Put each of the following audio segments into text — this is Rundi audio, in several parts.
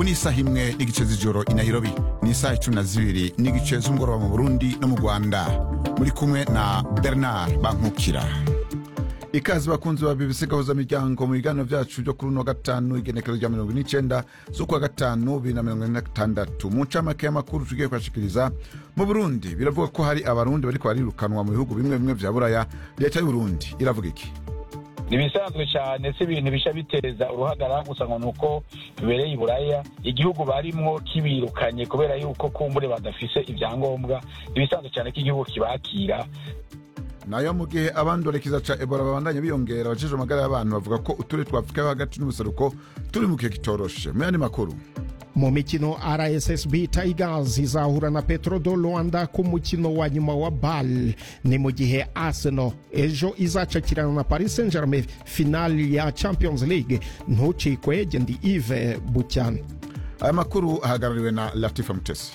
ubu ni isaha imwe n'igice z'ijoro i nairobi ni isaha icumi na zibiri n'igice z'umugoroba mu burundi no mu rwanda muri kumwe na bernard bankukira ikaze bakunzi ba bbc gahuza miryango mu biganiro byacu byo kuri uno wa gatanu igenekerezo rya mirongo n'icenda z'ukwa gatanu bibiri na mirongo ine na gatandatu mu ncamake y'amakuru tugiye kubashikiriza mu burundi biravuga ko hari abarundi bariko barirukanwa mu bihugu bimwe bimwe vya buraya leta y'uburundi iravuga iki ni ibisanzwe cyane si ibintu bisha biteza uruhagarara gusa ngo ni uko bibereye i buraya igihugu barimwo kibirukanye kubera yuko kumbure badafise ibyangombwa ibisanzwe cyane ko igihugu kibakira nayo mu gihe abandorekiza ca ebola babandanya biyongera abajejwe amagara y'abantu bavuga ko uturere twa afurika yo hagati n'ubuseruko turi mu gihe kitoroshe mu yandi makuru mu mikino rssb tigers izahura na petro do rwanda ku mukino wa nyuma wa bal ni mu gihe arsenal ejo izacakirana na paris saint germain finali ya champions league ntucikwe gendi ive bucyana aya makuru ahagarariwe na latifa mutesi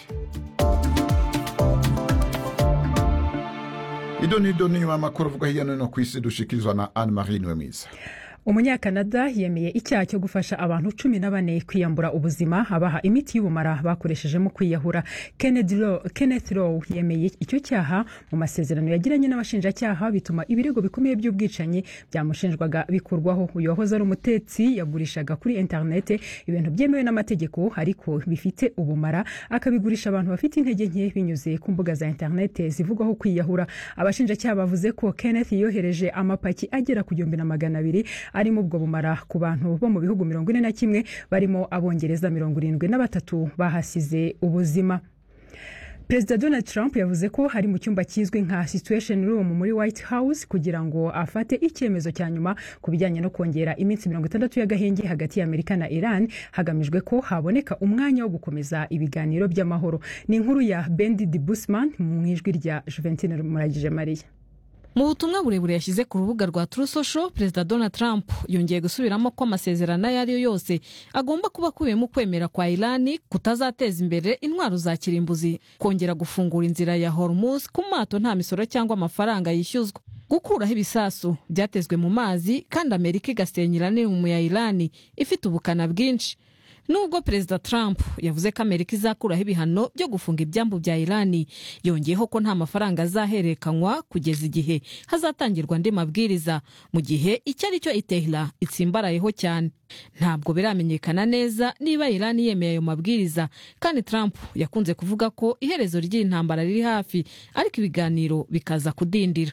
ido nido ni nyuma y'amakuru avuga hirya no hino ku isi dushikirizwa na anne marie niwe mwiza umunyakanada yemeye icyaha cyo gufasha abantu cumi na bane kwiyambura ubuzima abaha imiti y'ubumara bakoresheje mu kwiyahura kenneth row yemeye icyo cyaha mu masezerano yagiranye n'abashinjacyaha bituma ibirego bikomeye by'ubwicanyi byamushinjwaga bikurwaho uyu wahoze ari umutetsi yagurishaga kuri interinete ibintu byemewe n'amategeko ariko bifite ubumara akabigurisha abantu bafite intege nke binyuze ku mbuga za interinete zivugwaho kwiyahura abashinjacyaha bavuze ko kenneth yohereje amapaki agera ku gihumbi na magana abiri arimo ubwo bumara ku bantu bo mu bihugu mirongo ine na kimwe barimo abongereza mirongo irindwi na batatu bahasize ubuzima perezida donald trump yavuze ko ari mu cyumba kizwi nka situation room muri white house kugira ngo afate icyemezo cya nyuma ku bijyanye no kongera iminsi mirongo itandatu y'agahenge hagati y'amerika na iran hagamijwe ko haboneka umwanya wo gukomeza ibiganiro by'amahoro ni inkuru ya bendi de busman mu ijwi rya juventine muragije mariya mu butumwa burebure yashyize ku rubuga rwa True Social perezida donald trump yongeye gusubiramo ko amasezerano ayo ari yo yose agomba kuba akubiyemo ukwemera kwa irani kutazateza imbere intwaro za kirimbuzi kongera gufungura inzira ya hormuz ku mato nta misoro cyangwa amafaranga yishyuzwa gukuraho ibisasu byatezwe mu mazi kandi amerika igasenya iranium ya irani ifite ubukana bwinshi nubwo perezida trump yavuze ko amerika izakuraho ibihano byo gufunga ibyambu bya irani yongeyeho ko nta mafaranga azahererekanywa kugeza igihe hazatangirwa andi mabwiriza mu gihe icyo ari cyo itehira itsimbarayeho cyane ntabwo biramenyekana neza niba irani yemeye ayo mabwiriza kandi trump yakunze kuvuga ko iherezo ry'iyi ntambara riri hafi ariko ibiganiro bikaza kudindira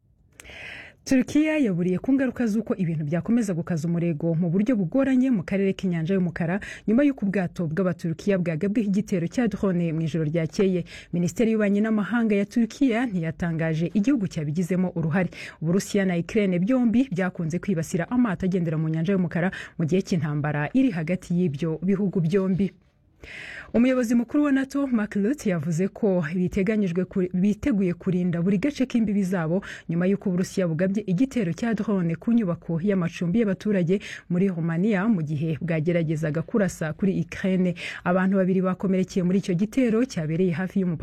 turukiya yaburiye ku ngaruka z'uko ibintu byakomeza gukaza umurego mu buryo bugoranye mu karere k'inyanja y'umukara nyuma y'uko ubwato bw'abaturukiya bwagabweho igitero cya drone mu ijoro ryakeye minisiteri y'ububanyi n'amahanga ya turukiya ntiyatangaje igihugu cyabigizemo uruhare uburusiya na ikirere byombi byakunze kwibasira amato agendera mu nyanja y'umukara mu gihe cy'intambara iri hagati y'ibyo bihugu byombi umuyobozi mukuru wa nato mark Rutte yavuze ko biteguye kurinda buri gace k'imbibi zabo nyuma y'uko uburusiya bugabye igitero cya drone ku nyubako y'amacumbi y'abaturage muri romania mu gihe bwageragezaga kurasa kuri ukraine abantu babiri bakomerekeye muri icyo gitero cyabereye hafi y'umupaka